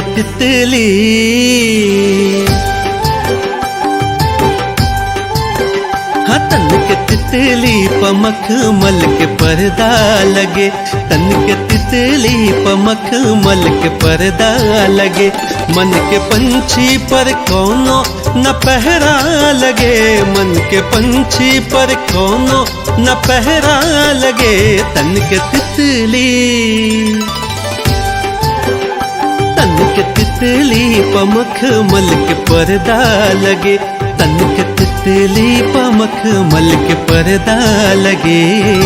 तितली हाँ तन के तितली पमख मल के पर्दा लगे तन के तितली पमख मल के पर्दा लगे मन के पंछी पर कोनो न पहरा लगे मन के पंछी पर कोनो न पहरा लगे तन के तितली तन के तितली पमख मल के पर्दा लगे तन के तितली पमख मल के पर्दा लगे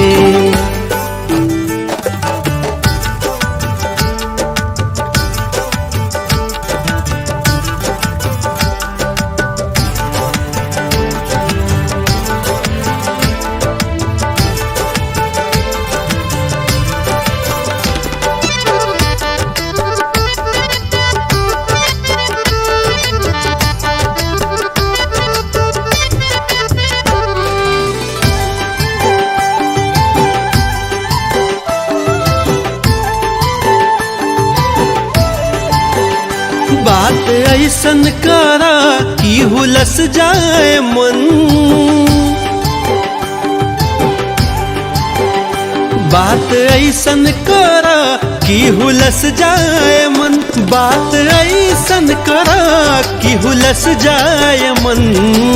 बात ऐसन करा कि हुलस जाए मन बात ऐसन करा कि हुलस जाए मन बात ऐसन करा कि हुलस जाए मन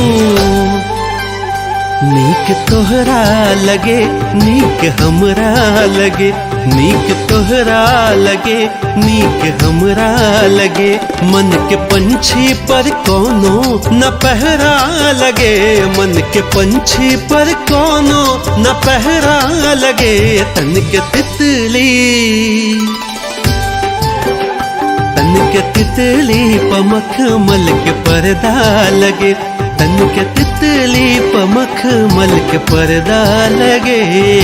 नीक तोहरा लगे नीक हमरा लगे नीक तोहरा लगे नीक हमरा लगे मन के पंछी पर कोनो न पहरा लगे मन के पंछी पर कोनो न पहरा लगे तन के तितली तन के तितली पमख मल के पर्दा लगे तन के तितली पमख मल के पर्दा लगे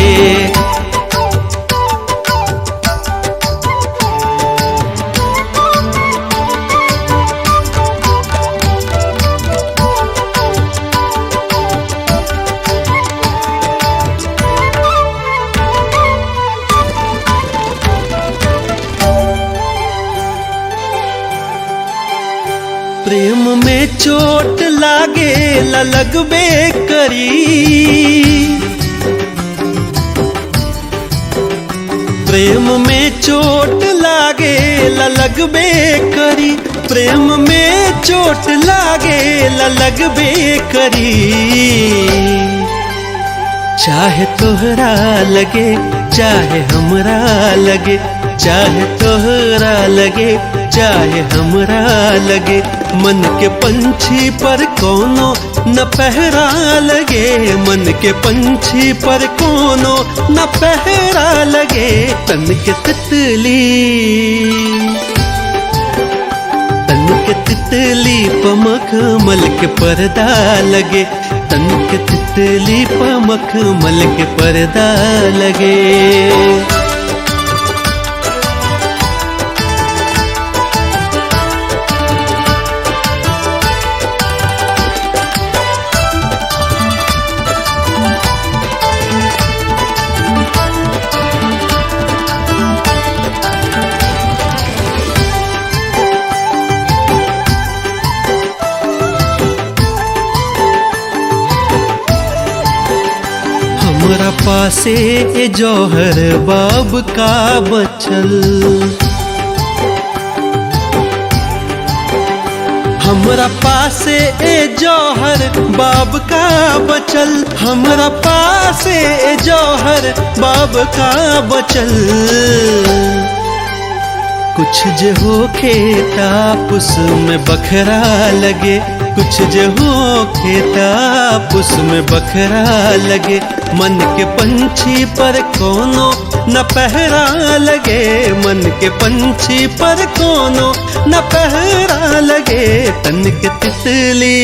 प्रेम में चोट लागे लगबे करी प्रेम में चोट लागे लगबे करी प्रेम में चोट लागे लगबे करी चाहे तोहरा लगे चाहे हमरा लगे चाहे तोहरा लगे चाहे हमरा लगे मन के पंछी पर कोनो न पहरा लगे मन के पंछी पर कोनो न पहरा लगे तन के तितली तन के तितली पमख मल के पर्दा लगे तन के तितली पमख मल के पर्दा लगे हमरा पासे ए जौहर बाब का बचल हमरा पासे ए जौहर बाब का बचल हमरा पासे ए जौहर बाब का बचल कुछ जे हो खेतापुस में बखरा लगे कुछ जे हो खेतापुस में बखरा लगे मन के पंछी पर कोनो न पहरा लगे मन के पंछी पर कोनो न पहरा लगे तन के तितली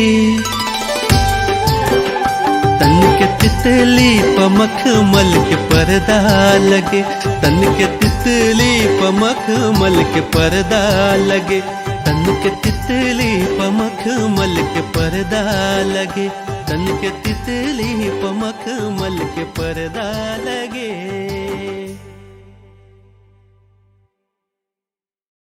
तन के तितली पमख मल के पर्दा लगे तन के तितली पमख मल के पर्दा लगे तन के तितली पमख मल के पर्दा लगे तन के तितली पमख मल के पर्दा लगे